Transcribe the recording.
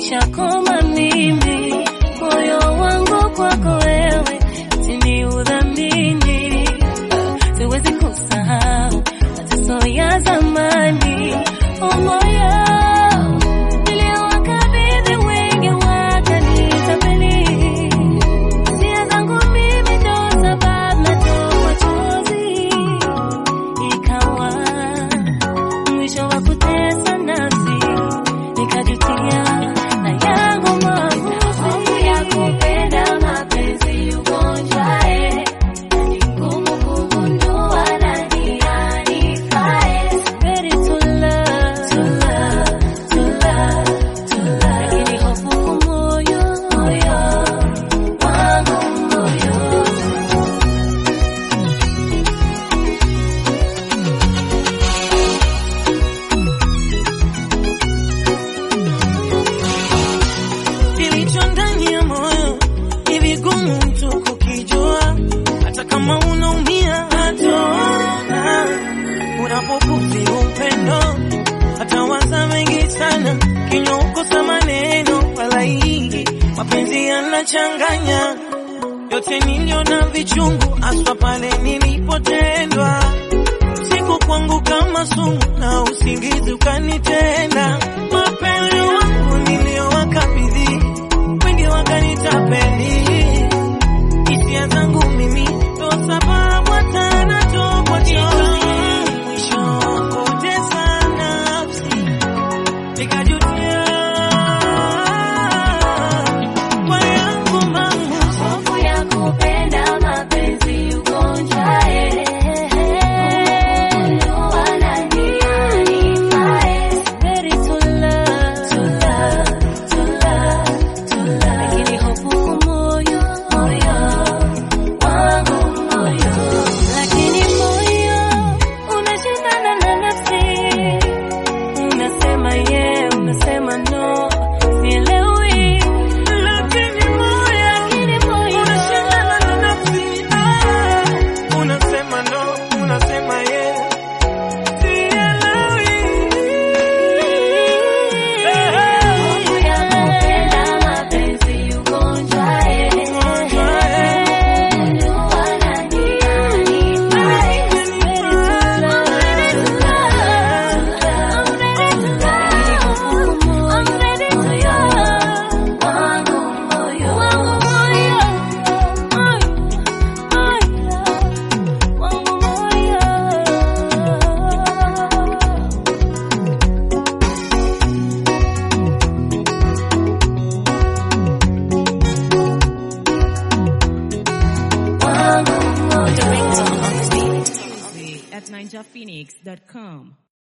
nishakoma mimi, moyo wangu kwako wewe, tini udhamini, siwezi kusahau mateso ya zamani, oh moyo niliowakabidhi wengi wakanitapeli, hisia zangu mimi ndo sababu natoa machozi, ikawa mwisho wa kutesa nafsi nikajutia na yangu maamuzi ya kupenda mapenzi ugonjwae ni ngumu kugundua nani anifae Ready to love, to love, to love, to love. Lakini hofu kwa moyo, moyo wangu moyo Kilicho ndani ya moyo ni vigumu mtu kukijua, hata kama unaumia hataona. Unapokufi upendo, hata waza mengi sana, kinywa ukosa maneno wala hii mapenzi yanachanganya yote niliona vichungu, aswa pale nilipotendwa siku kwangu kama sumu na usingizi ukanitenda. Mapendo wangu niliyowakabidhi wengi wakanitapeli, hisia zangu mimi ndo sababu hata natokwa chozi. Mwisho kutesa nafsi nikajutia kwa yangu maamuzi Hofu ya kupenda mapenzi ugonjwae, kugundua nani anifae. Ready to love, to love, to love, to love. Lakini hofu kwa moyo, moyo wangu moyo. Lakini moyo unashindana na nafsi, unasema yeah, unasema no, sielewi. lakini moyo Lakini moyo unashindana na nafsi ah, unasema no, unasema yeah, sielewi Hofu ya kupenda mapenzi ugonjwae, kugundua nani anifae. Ready to love, to love, I'm ready to love, I'm ready to love. Wangu moyo, wangu moyo, ay, ay, wangu moyo. wangu moyo. at ninjaphoenix.com.